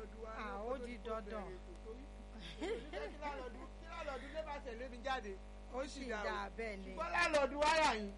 láńlọ́ọ̀dù wa Ah, náà ó kó tó di di kó dandan. bẹ̀rẹ̀ ètò torí oníṣẹ́ kí láńlọ́ọ̀dù kí láńlọ́ọ̀dù lè má tẹ̀lé mi jáde ó sì dá o. dá bẹ́ẹ̀ ni ṣùgbọ́n láńlọ́ọ̀dù wáyà yìí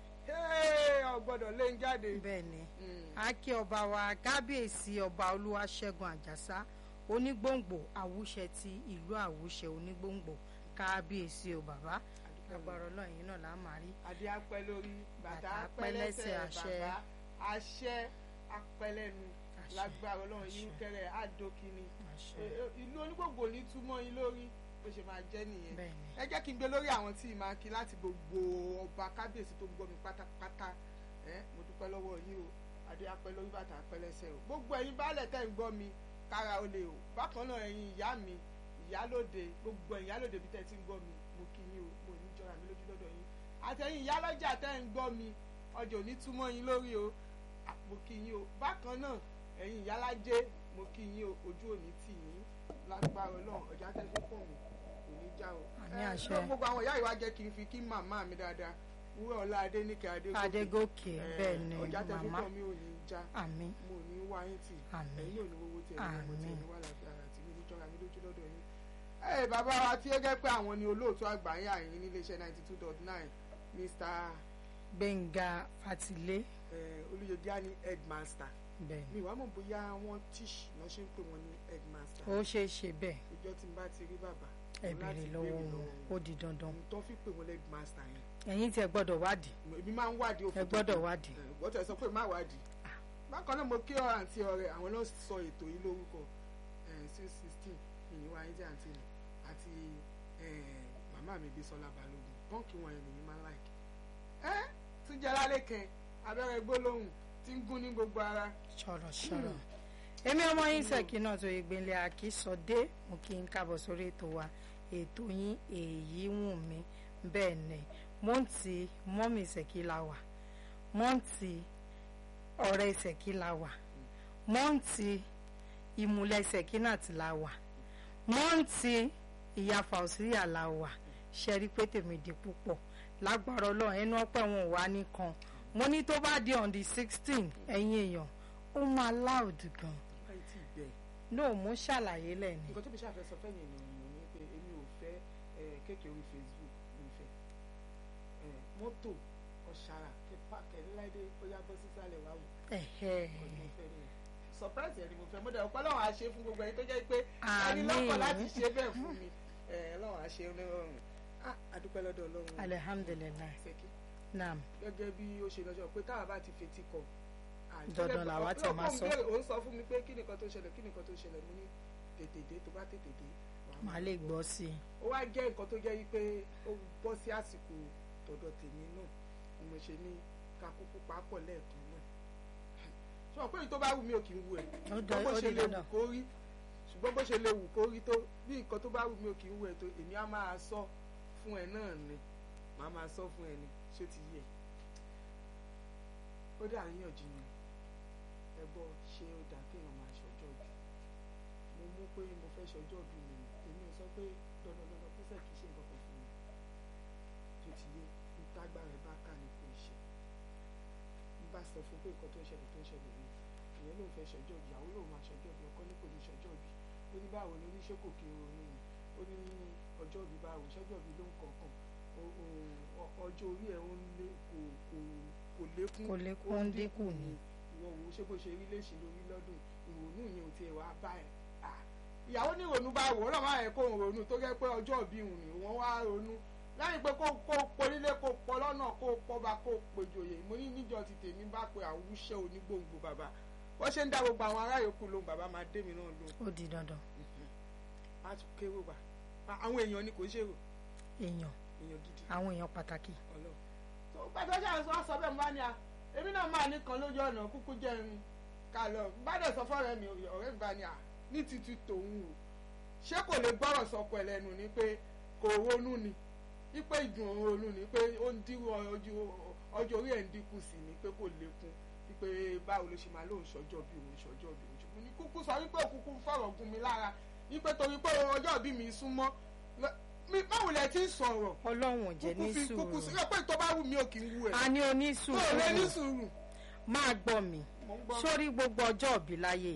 ọgbọ́dọ̀ lé ń jáde. bẹ́ẹ̀ ni Mm. a kí ọba wa kábíyèsí ọba olúwaṣẹ́gun àjàsá onígbòǹgbò àwùṣẹ ti ìlú àwùṣẹ onígbòǹgbò kábíyèsí o bàbá agbára ọlọ́run yìí náà là á máa rí adé apẹ lórí bàtà Bàtà apẹ apẹ́ lẹ́sẹ̀ lẹ́sẹ̀, àṣẹ. bàbá àṣẹ apẹ lẹ́nu Àṣẹ. lágbára Ọlọ́run yìí Àṣẹ. kẹrẹ àdókìní àṣẹ ìlú onígbòǹgbò ní túmọ̀ yín lórí bó ṣe máa jẹ́ nìyẹn bẹ́ẹ̀ ni ẹ jẹ́ kí n gbé lórí àwọn tí màá kí láti gbogbo ọba kábíyèsí tó ń gbọ́ mi pátápátá ẹ mo dúpẹ́ lọ́wọ́ yín o adé apẹ́ lórí bàtà apẹ́ lẹ́sẹ̀ o gbogbo ẹ̀yin baálẹ̀ tẹ́ ń gbọ́ mi kára o lè o bákan náà ẹ̀yin ìyá mi ìyálòde gbogbo ẹ̀yin ìyálòde bí tẹ́ ti ń gbọ́ mi mo kí yín o mo ní jọra mi lójú lọ́dọ̀ yín àtẹ̀yin ìyálọ́jà tẹ́ ń gbọ́ mi ọjọ́ òní túmọ̀ yín lórí o à, mo kí yín o bákan náà ẹ̀yin ìyálájé mo kí yín o ojú òní tì yín lágbára Ọlọ́run ọjà tẹ́sí pọ̀ mọ́ kò ní já o. Àmì Ẹ, àṣẹ. ṣùgbọ́n gbogbo àwọn ìyá ìwà jẹ́ kí n fi kí màmá mi dáadáa wúrẹ́ ọlá adéníkẹ́ adégòkè adégòkè Ẹ, bẹ́ẹ̀ ni ọjà tẹ́sí màmá pọ̀ mi ò ní já àmín mo ní wá yín tì Àmín. ẹ̀yin ò ní owó tí ẹ̀yin ò tí Àmín. ẹ̀yin wà lágbára tí mi ní jọra mi lójú lọ́dọ̀ yín. ẹ bàbá wa tí ó jẹ́ pé àwọn ni olóòtú àgbà yín àyín ní iléeṣẹ́ ninety two dot nine mr gbẹ̀ngà fatilé eh, olùyẹ̀díà ní headmaster bẹ́ẹ̀ ni mi wàá mọ̀ bóyá wọ́n tíṣ lọ́ ṣe ń pè wọ́n ní headmaster ó ṣeé ṣe bẹ́ẹ̀ ìjọ tí n bá ti rí bàbá ẹ mo láti béèrè lọ́wọ́ wọn ó di dandan ohun tó fi pè wọ́n ní headmaster yẹn ẹ̀yin tí ẹ gbọ́dọ̀ wádìí èmi máa ń wádìí ẹ òfin tó gbọ́dọ̀ kù. wádìí Eh, wọ́n tẹ̀ sọ pé má wádìí bákan náà mo kí ọ àǹtí ọ̀rẹ́ àwọn náà sọ ètò yìí lórúkọ six sixteen ìyìnwá ayé tí àǹtí mi àti eh, màmá mi Bísọ́lá Balógun pọ́ǹkì wọn yẹn nìyí máa ń láìkì ẹ́ tún jẹ́ lálẹ́ kan abẹ́rẹ́ gbólóhùn tí ń gún ní gbogbo ara ṣọ̀rọ̀ ṣọ̀rọ̀ èmi ọmọ yín ṣèkí náà tó ìgbìnlẹ̀ àkísọdé mo kí n káàbọ̀ sórí ètò wa ètò yín èyí wù mí bẹ́ẹ̀ ni mo ń ti mọ́mì ṣèkí la wà mo ń ti ọ̀rẹ́ ṣèkí la wà mo ń ti ìmùlẹ̀ ṣèkí náà ti la wà mo ń ti ìyá fàùsíyà la wà ṣe rí pé tèmi di púpọ̀ lágbára ọlọ́run ẹnu ọpẹ́ wọn ò wá nìkan mo ní tó bá di on the sixteen ẹ̀yin èèyàn ó máa loud gan báyìí tí ì bẹ́ẹ̀ no mo ṣàlàyé lẹ́ni nǹkan tó fi ṣàfẹ́ sọ fẹ́yìn ènìyàn ni pé èmi ò fẹ́ eh, kéèké orí Facebook mi fẹ́ Eh, mọ́tò ọ̀ṣàrà kí pàkẹ́ láìdé ó yá bọ́ sísàlẹ̀ wá wò ẹ̀hẹ́ nǹkan tí mo fẹ́ nìyẹn surprise ẹ̀ ni mo fẹ́ mo dẹ̀ ọ̀pọ̀ lọ́wọ́ àṣẹ fún gbogbo ẹni tó jẹ́ pé ẹni Àmín. lọ́kọ̀ láti ṣe bẹ́ẹ̀ fún mi ẹ̀ lọ́wọ́ àṣẹ onírọ̀rùn ah adúpẹ́ lọ́dọ̀ ọlọ́run alihamdulilayi ṣèkí naam gẹ́gẹ́ bí ó ṣe lọ́jọ́ pé táwa bá ti fetí kọ Dandan làwa ti máa sọ. ó ń sọ fún mi pé kí nìkan tó ṣẹlẹ̀ kí nìkan tó ṣẹlẹ̀ mo ní tètè dé tó bá tètè dé wàá màá lè gbọ́ sí i ó wá jẹ́ nǹkan tó jẹ́ wípé ó bọ́ sí àsìkò tọ̀dọ̀ tèmi náà ni mo ṣe ní ká kúkú papọ̀ lẹ́ẹ̀kan náà ṣùgbọ́n pé èyí tó bá wù mí ò kì í wù ẹ̀ Ó dá- ṣùgbọ́n bó ó ṣe di lè wù dandan. kó rí ṣùgbọ́n bó ṣe lè wù kó rí tó bí nǹkan tó bá wù mí ò kì í wù ẹ̀ tó èmi á máa sọ fún ẹ náà ni màá máa sọ fún ẹ ni ṣé ti yẹ ó dà àríyànjiyàn ẹ gbọ́ ṣé ó dà kéèyàn máa ṣọjọ́ bí mo mú pé mo fẹ́ ṣọjọ́ bí mi ni èmi ò sọ pé dandandandan písẹ̀ kì í ṣe nǹkan kan fún mi tó ti yé ìtagbára ẹ̀ bá kà ní kò ṣe n bá sọ fún pé nǹkan tó ń ṣẹlẹ̀ tó ń ṣẹlẹ̀ rí ìyẹn ló ń fẹ́ ṣọjọ́ bí ìyàwó lòun máa ṣọjọ́ bí ọkọ ní kò ní ṣọjọ́ bí ó ní báwo ni oníṣẹ́ kò kí ronú ni ó ní ọjọ́ bí báwo ṣọjọ́ bí ló ń kọ̀ọ̀kan o- o- ọjọ́ orí ẹ̀ ń lé kò kò kò lékún Kò lékún, ó ń dínkù ni. ìwọ wo ṣé bó ṣe rí léṣe lórí lọ́dún ìrònú yẹn ò tiẹ̀ wá bá ẹ̀ à ìyàwó ní ìrònú bá wò ó náà máa yẹ kó ń ronú tó jẹ́ pé ọjọ́ ìbí òun ni wọ́n wá ronú lẹ́yìn pé kó kó ponílé kó pọ lọ́nà kó pọba kó pèjòyè mo ní níjọ ti tèmi bá pe àwùṣe onígbòǹgbò bàbá wọ́n ṣe ń dá gbogbo àwọn ará yòókù lóhùn bàbá máa dé mi náà lóhùn ó di dandan á tún kérò wá àwọn èèyàn ni kò ṣèrò èèyàn èèyàn gidi àwọn èèyàn pàtàkì ọlọ́run tó gbàtọ́ ṣáà sọ sọ bẹ́ẹ̀ mo bá ní a èmi náà máa ní kan lójú ọ̀nà kúkú jẹ́ irin ká lọ bá dẹ̀ sọ fọ́ọ̀rẹ́ mi ọ̀rẹ́ mi bá ní a ní títí tòun o ṣé kò lè gbọ́rọ̀ sọkọ ẹ̀ lẹ́nu ni pé kò ronú ni wípé ìdùn òun ronú ni pé ó ń dín ọjọ́ orí ẹ̀ ń dínkù sí ni pé kò lékún wípé báwo ló ṣe máa lóun ṣọjọ́ bí òun ṣọjọ́ bí òun ṣùgbọ́n ní kúkú sọ wípé òkúkú fọ̀rọ̀ gún mi lára wípé torí pé ọjọ́ bí mi súnmọ́ lọ- mi báwo lẹ ti ń sọ̀rọ̀ ọlọ́run ò jẹ́ ní kúkú fi kúkú sí sùúrù pé tó bá wù mí ò kì í wù ẹ́ a ní tó lè ní onísùúrù sùúrù máa gbọ́ mi mò ń gbọ́ sórí gbogbo ọjọ́ òbí láyé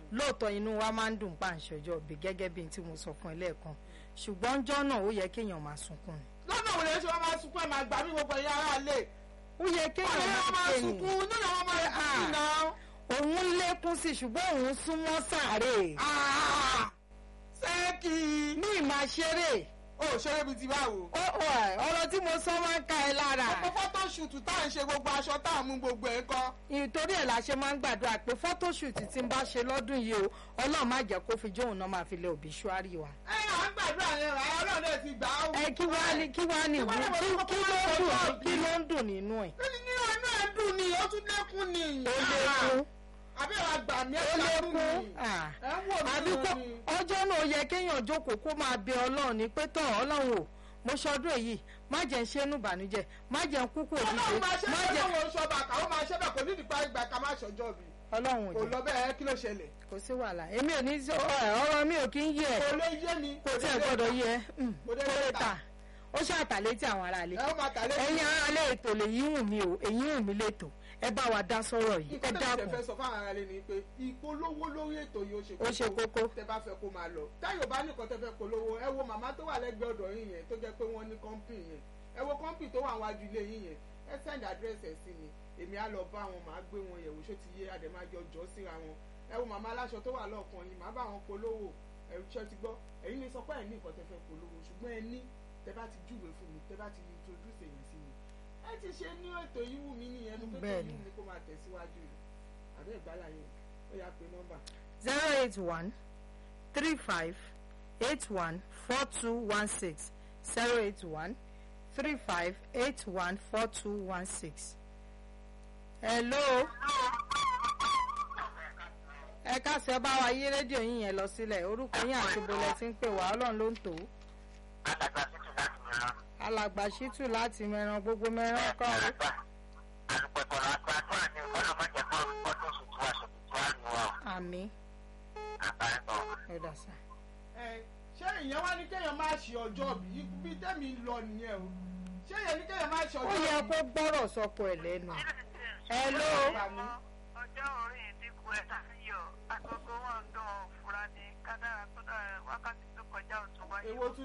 lóòótọ́ inú wa máa ń dùn pa àǹṣọjọ́ òbí gẹ́gẹ́ bí n tí mo sọ fún ẹ lẹ́ẹ̀kan ṣùgbọ́n ọjọ́ náà ó yẹ kéèyàn máa sunkún ni. lọ́nà òun lè ṣe wọ́n máa sunkún ẹ̀ máa gbà mí gbogbo ẹ̀yà ara lè. ó yẹ wọ́n kéèyàn lè máa máa kéyìn sunkún nínú àwọn máa sunkún náà. òun lékún sí ṣùgbọ́n òun súnmọ́ sàárè Ah! sẹ́ẹ̀kì. ní ìmáa ṣeré ó ṣeré bíi ti báwo. ó ó ẹ̀, ọ̀rọ̀ tí mo sọ máa ń ka ẹ lára gbogbo fọ́tò ṣùtù tá à ń ṣe gbogbo aṣọ tá à ń mú gbogbo ẹ̀ kọ́. ìtorí ẹ̀ la ṣe máa ń gbàdúrà pé fọ́tóṣùtì tí n bá ṣe lọ́dún yìí o ọlọ́run má jẹ́ kó fi jóun náà máa fi lé òbíṣúárì wa. ẹ à ń gbàdúrà yẹn rà ọlọ́run ẹ̀ ti gbà á wò. ẹ kí wàá ní kí wàá ní Kí wá ní ìwú wọ́n kí kọ́kọ́ ló ń máa dùn sọ kí ló ń dùn nínú ẹ̀. kí ni nínú inú ẹ̀ dùn ni ó tún lékún ni. ó lékún àbí ìwà gbà mí ó ẹ̀ ṣàánú lékún mi. ah. ẹ̀ ń wò mí àbí kó ni. ọjọ́ náà ó yẹ kéèyàn jókòó kó máa bẹ ọlọ́run ní pé tán ọlọ́run o mo ṣọdún èyí má jẹ́ ń ṣe inú ìbànújẹ́ má jẹ́ ń kúkú òdìdé ọlọ́run máa ṣe má bẹ́ẹ̀ jẹ́ lọ́wọ́ ṣọba àkàwọ́ máa ṣe bẹ́ẹ̀ kò ní ìdìpá ìgbà ká má ṣọjọ́ mi. ọlọ́run ò kò jẹ́ lọ bẹ́ẹ̀ kí ló ṣẹlẹ̀. kò sí wàhálà èmi ò ní sọ ẹ, ọ̀rọ̀ mi ò kí ń yẹ kò lè yé mi. kò tí ẹ gbọ́dọ̀ yẹ mm, Kò dé kó lè lè tà ó ṣàtàlẹ́ tí àwọn aráalé ẹ ó máa tà lẹ́yìn. ẹ̀yin aráalé ètò lèyí wù mí o èyí wù mí lẹ́tò ẹ bá wa dá sọ̀rọ̀ yìí ẹ nǹkan tó dákun ṣe fẹ́ sọ fáwọn ará ilé ni pé ìpolówó lórí ètò yìí ó ṣe Ó ṣe kókó. tẹ bá fẹ́ kó máa lọ táyọ̀ bá nìkan tẹ fẹ́ polówó ẹ wo màmá tó wà lẹ́gbẹ̀ẹ́ ọ̀dọ̀ yín yẹn tó jẹ́ pé wọ́n ní kọ́ńpì yẹn ẹ wo kọ́ńpì tó wà wájú ilé yín yẹn ẹ send address ẹ̀ sí mi èmi á lọ bá wọn màá gbé wọn yẹ̀wò ṣó ti yé àdèmájọ jọ síra wọn ẹ wo màmá aláṣọ tó wà lọ́ọ̀kan yìí màá bá wọn polówó ẹ̀rù ṣẹ́ ti gbọ́ ẹ̀yin ní sọ pé ẹ̀ ní nǹkan tẹ fẹ́ polówó ṣùgbọ́n ẹ ní tẹ bá ti júwe fún mi tẹ bá ti introduce èyàn sí mi ẹ ti ṣe ní ètò yìí wù mí nìyẹn ní pé ètò Bẹ́ẹ̀ni. yìí wù mí kó máa tẹ̀síwájú yìí àbẹ́ ìgbàlá yẹn ó yá pé nọ́mbà zero eight one three five eight one four two one six zero eight one three five eight one four two one six. hello ẹ káṣẹ bá wa yí rédíò yín yẹn lọ sílẹ̀ orúkọ yín àti bọlẹ tí ń pè wá Ọlọ́run ló ń tò ó alàgbà tuntun láti mìíràn. alàgbà ṣítù láti mẹran gbogbo mẹran kọ ó alùpùpù àgbàdúrà ní ọlọ́mọdé kan ọdún tuntun wa ṣètò tó àlù wa àmì àbáyọ. ẹ̀dà sá. ẹ ṣé ìyẹn wá ní kéèyàn máa ṣe ọjọ́ bí bí tẹ́mi lọ nìyẹn o ṣé ìyẹn ní kéèyàn máa ṣe ó ọjọ́ yẹ bí. kó gbọ́rọ̀ sọkọ ẹ̀ lẹ́nu. hello ọjọ́ orí ìdínkù ẹ̀ ṣàfihàn agogo wọn ń dán fúra ní kádàrá tó dára wákàtí tó kọjá òtún wáyé. èwo tún